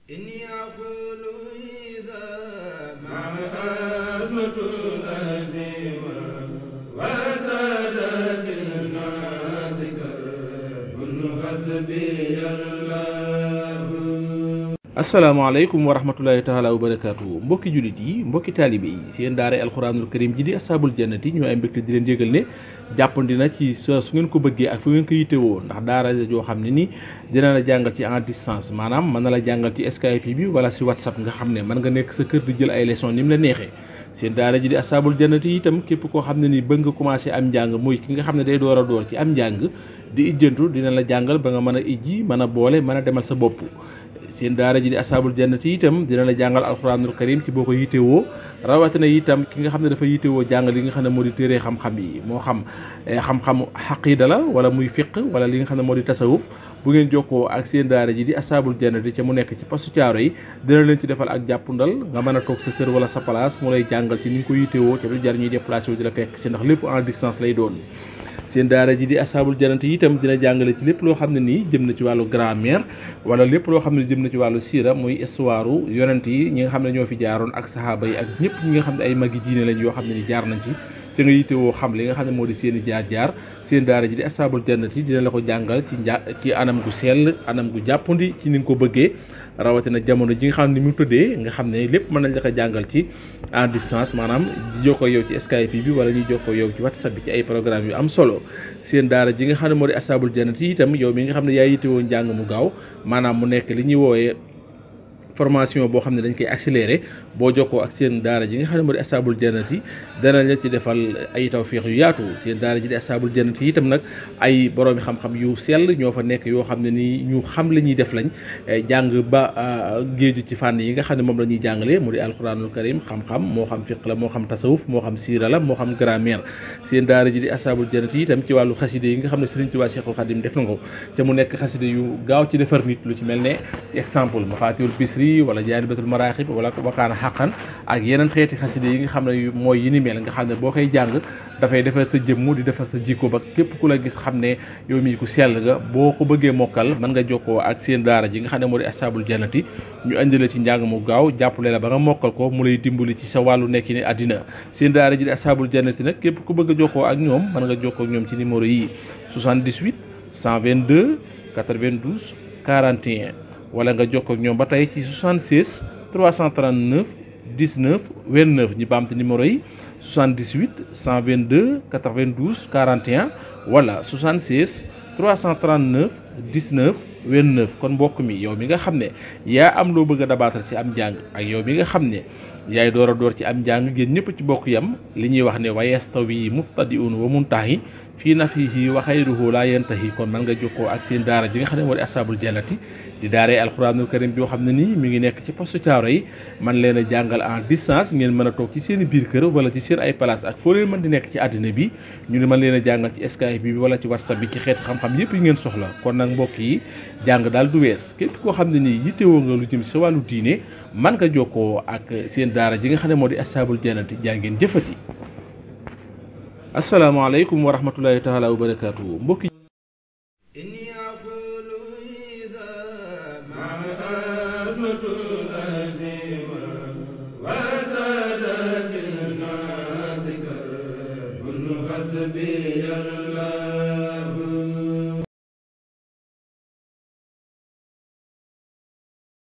إني أقول إذا مع أزمة الأزيمة وزادت الناس كرب حسبي الله asalaamaaleykum wa rahmatulahi taala wa barakaatu mbokki jullit yi mbokki taalibe yi seen daara alxuraanul karim ji di asaabul jannati ñoo ay mbégte di leen yëgal ne jàppandi na ci sa su ngeen ko bëggee ak fu ngeen ko yittewoo ndax daara joo xam ne ni dina la jàngal ci en distance maanaam mën na la jàngal ci Skype bi wala si WhatsApp nga xam ne mën nga nekk sa kër di jël ay leçon ni mu la neexee seen daara ji di asaabul jannati itam képp koo xam ne ni bëgg nga commencé am njàng muy ki nga xam ne day door a door ci am njàng di ijjantu dina la jàngal ba nga mën a ijji mën a boole mën a demal sa bopp seen daara ji di asaabul jannati itam dina la jàngal alxuraanul karim ci boo ko yittewoo rawatina itam ki nga xam ne dafa yittewoo jàngal li nga xam ne moo di téere xam-xam yi moo xam xam-xamu xaqiida la wala muy fiq wala li nga xam ne moo di tasawuf bu ngeen jokkoo ak seen daara ji di asaabul jannati ca mu nekk ci pasu caaro yi dina leen ci defal ak jàppundal nga mën a toog sa kër wala sa place mu lay jàngal ci ni nga ko yittewoo ca du jar ñuy déplacé wu di la fekk si ndax lépp en distance lay doon seen daara ji di asaabul janante yi itam dina jàngale ci lépp loo xam ne nii jëm na ci wàllu grammaire wala lépp loo xam ne jëm na ci wàllu siira muy histoire yonent yi ñi nga xam ne ñoo fi jaaroon ak saxaaba yi ak ñëpp ñi nga xam ne ay magi diine lañ yoo xam ne ni jaar nañ ci te nga yittewoo xam li nga xam ne moo di seen i jaar jaar seen daara ji di asaabul jannati dina la ko jàngal ci nja ci anam gu sell anam gu jàppandi ci ni nga ko bëggee rawatina jamono ji nga xam ne ni mu tëddee nga xam ne lépp mën nañ la ko jàngal ci en distance maanaam di jokkoo yow ci Skype bi wala ñuy jokkoo yow ci WhatsApp bi ci ay programme yu am solo seen daara ji nga xam ne moo di asaabul jannati itam yow mi nga xam ne yaa yittewoo njàng mu gaaw maanaam mu nekk li ñuy wooyee formation boo xam ne dañ koy accéléré boo jokkoo ak seen daara ji nga xam ne moo di asaabul jannati dana la ci defal ay tawfiix yu yaatu seen daara ji di asaabul jannati itam nag ay boroomi xam-xam yu sell ñoo fa nekk yoo xam ne ni ñu xam la ñuy def lañ jàng ba géeju ci fànn yi nga xam ne moom la ñuy jàngale mu di alquranul karim xam-xam moo xam fiq la moo xam tasawuf moo xam siira la moo xam grammaire seen daara ji di asaabul jannati itam ci wàllu xaside yi nga xam ne Sëriñ Tuubaa Seexul Xadim def na ko te mu nekk xaside yu gaaw ci defar nit lu ci mel ne exemple mafaatihul bisri wala jaalibatul maraaxib wala wakaana xaqan ak yeneen xeeti xaside yi nga xam ne mooy yi ni mel nga xam ne boo koy jàng dafay defar sa jëmm di defar sa jikko ba képp ku la gis xam ne yow mii ku sell nga boo ko bëggee mokkal mën nga jokkoo ak seen daara ji nga xam ne moo di asaabul jannati ñu indi la ci njàng mu gaaw jàppale la ba nga mokkal ko mu lay dimbali ci sa wàllu nekki ni àddina seen daara ji di asaabul jannati nag képp ku bëgg a jokkoo ak ñoom mën nga jokkoo ak ñoom ci numéro yi 78 122 92 41 wala nga jokkoo ak ñoom ba tey ci 76 339 19 29 ñu baamte numéro yi 78 122 92 41 wala 76 339 19 29 kon mbokk mi yow mi nga xam ne yaa am loo bëgg a dabaatal ci am njàng ak yow mi nga xam ne yaay door a door ci am njàng ngeen ñëpp ci bokk yam li ñuy wax ne wa yastawi mubtadi'un wa muntahi fii nafihi wa xayruhu laa yantahi kon man nga jokkoo ak seen daara ji nga xam ne moo di asaabul jannati di daaree alxuraanul karim yoo xam ne nii mi ngi nekk ci postu caaro yi man leen a jàngal en distance ngeen mën a toog ci seen i biir kër wala ci seen ay place ak foo leen mën di nekk ci àddina bi ñu ne mën leen a jàngal ci Skype bi wala ci WhatsApp bi ci xeetu xam-xam yépp yi ngeen soxla kon nag mbokk yi jàng daal du wees képp koo xam ne nii yittewoo nga lu jëm sa wàllu diine man nga jokkoo ak seen daara ji nga xam ne moo di asaabul jannati jaa ngeen jëfati asalaamaaleykum wa rahmatulahi taala wa barakaatu mbokk yi إني أقول إذا مع أزمة الأزيمة وزادت الناس كرب حسبي الله